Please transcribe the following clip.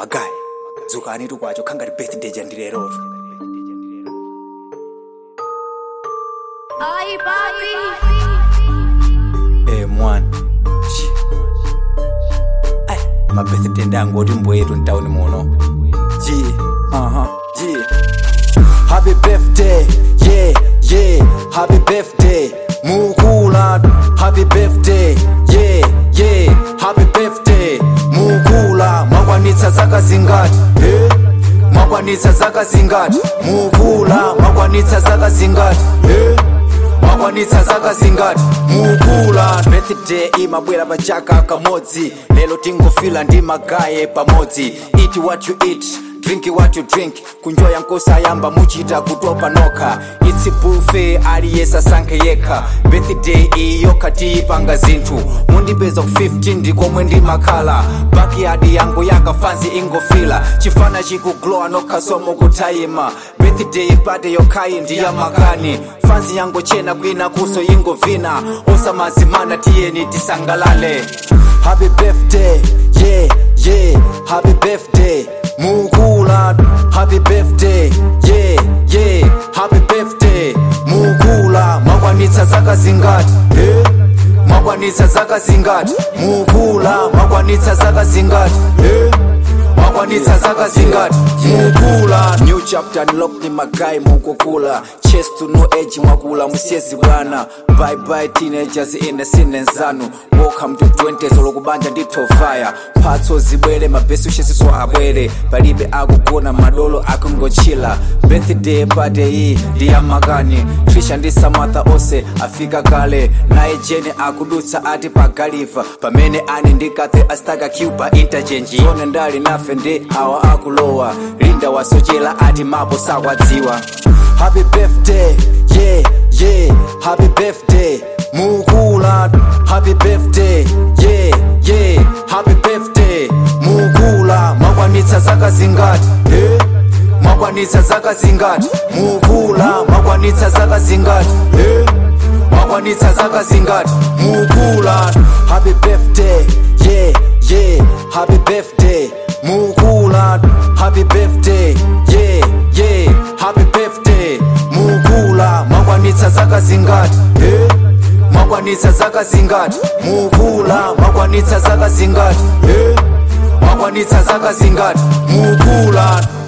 magayi dzukani tukwacho khangati birthday jandilerotu Ay, papi. Eh mwana. Shi. Ai, ma birthday ndangoti mbwetu mtauni muno. Ji, aha, ji. Happy birthday, yeah, yeah. Happy birthday, mukula. Happy birthday, yeah, yeah. Happy birthday, mukula. Mwakwanitsa zaka zingati, eh? Mwakwanitsa zaka zingati, mukula. Mwakwanitsa zaka zingati, eh? mwakwanitsa zaka zingati mukula birthday imabwera pa chaka kamodzi lero tingofila ndi magaye pamodzi eat what you eat drink what you drink kunjoya nkosayamba muchita kutopa nokha its buffet aliyesa asankhe yekha birthday iyo katiyipanga zinthu mundipeza ku 15 ndikomwe ndimakhala backyard yangu yakafanzi ingofila chifana chikuglowa nokha somo kutayima birthday party yokhayi ndiyamakani fanzi yangu chena kwina kuso ingovina osamazimana tiyeni tisangalale happy birthday yeah yeah happy birthday mukula happy birthday yeah yeah happy birthday mukula mwakwanitsa zaka zingati eh? mwakwanitsa zaka zingati mukula mwakwanitsa zaka zingati eh? mwakwanitsa zaka zingati mukula new chapter unlock ni magayi mukukula chest to no age mwakula musiyezi bwana bye bye teenagers in the scene zanu welcome to 20s lokubanja nditofaya mphatso zibwere mabesi ushesiso abwere palibe akugona madolo akungochila birthday party iyi ndiyamakani trisha ndi samatha onse afika kale naye jene akudutsa ati pagaliva pamene ani ndikathe astaka cuba interchange zone ndali nafe ndi awa akulowa linda wasochera ati mapo sakwadziwa happy birthday yeah yeah happy birthday mukula happy birthday yeah yeah happy birthday mukula mwakwanitsa zaka zingati eh? mwakwanitsa zaka zingati mukula mwakwanitsa zaka zingati eh? mwakwanitsa zaka zingati mukula happy birthday yeah yeah happy birthday mukula happy birthday yeah yeah happy birthday mukula mwakwanitsa zaka zingati eh? mwakwanitsa zaka zingati mukula mwakwanitsa zaka zingati eh? mwakwanitsa zaka zingati mukula